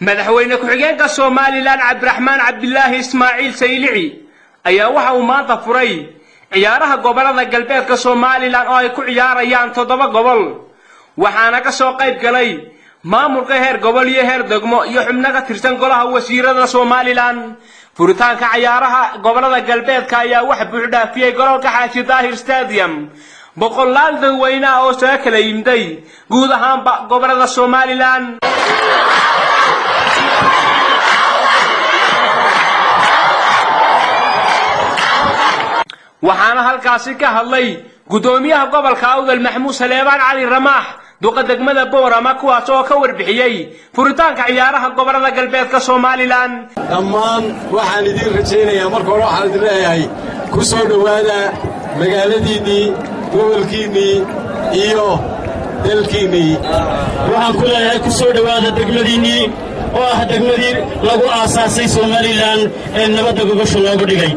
madaxweyne ku-xigeenka somalilan cabdiraxmaan cabdilaahi ismaaciil saylici ayaa waxa uu maanta furay ciyaaraha gobolada galbeedka somalilan oo ay ku ciyaarayaan toddoba gobol waxaana ka soo qayb galay maamulka heer gobol iyo heer degmo iyo xubno ka tirsan golaha wasiirada somalilan furitaanka ciyaaraha gobolada galbeedka ayaa wax buuxdhaafiyey gololka xaaji daahir stadium boqolaal dadweyne ah oo saga kala yimday guud ahaanba gobolada somalilan waxaana halkaasi ka hadlay guddoomiyaha gobolka awdal maxmuud saleebaan cali ramaax duqa degmada boorama kuwaas oo ka warbixiyey furitaanka ciyaaraha gobolada galbeedka somalilan dhammaan waxaan idiin rajaynayaa marka hore waxaan idin leeyahay ku soo dhowaada magaaladiinnii gobolkiinnii iyo dalkiinnii waxaan ku leeyahay ku soo dhowaada degmadiinnii oo ah degmadii lagu aasaasay somalilan ee nabadda gogosha loogu dhigay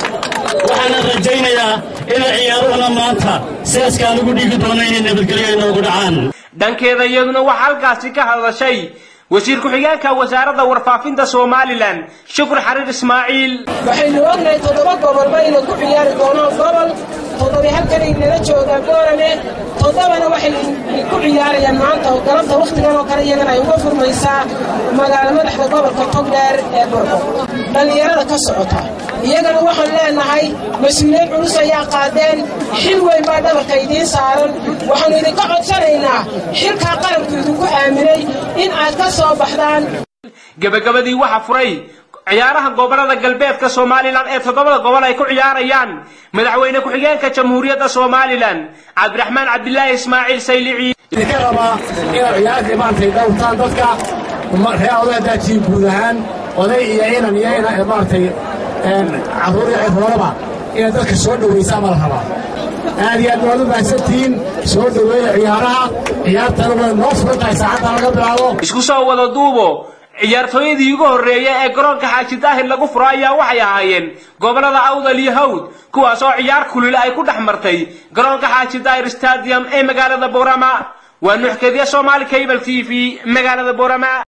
waxaana rajaynayaa ina ciyaaruhuna maanta sidaaskaan ugu dhigi doona inay nabadgelyo inoogu dhacaan dhankeeda iyaduna waxaa halkaasi ka hadashay wasiir ku-xigeenka wasaaradda warfaafinta somalilan shukur xariir ismaaciil waxaynu ognahay toddoba gobolba inay ku ciyaari doonaan gobol toddoba halkanay nala joogaan boorame toddobana waxay ku ciyaarayaan maanta oo galabta wakhtigan oo kale iyagana ay uga furmaysaa magaalo madaxda gobolka togdheer ee burco dhallinyarada ka socota iyagana waxaan leenahay mas-uuliyad culus ayaa qaadeen xil weyn baa dhabarka idiin saaran waxaannu idinka codsanaynaa xilkaa qaranku idinku aaminay in aad ka soo baxdaan gebagabadii waxa furay ciyaaraha gobolada galbeedka somalilan ee toddobada gobol ay ku ciyaarayaan madaxweyne ku-xigeenka jamhuuriyadda somalilan cabdiraxmaan cabdilaahi ismaaciil saylici idinka rabaa inaad ciyaartii maantay dhowrtaan dadka ree odaadaajiin guud ahaan oday iyo inan iyo ina maaragtay carruur iyo ciroolaba inaad dadka soo dhowaysaan baa la rabaa aad iyo aad waad u mahadsantihiin soo dhoweeya ciyaaraha ciyaartana way noo furan tahay saacadda laga bilaabo isku soo wada duubo ciyaartooyadii ugu horreeya ee garoonka xaaji daahir lagu furo ayaa waxay ahaayeen gobolada awdal iyo hawd kuwaas oo ciyaar kulile ay ku dhex martay garoonka xaaji daahir stadium ee magaalada boorama waa nuxkadiya somaali cable t v magaalada boorama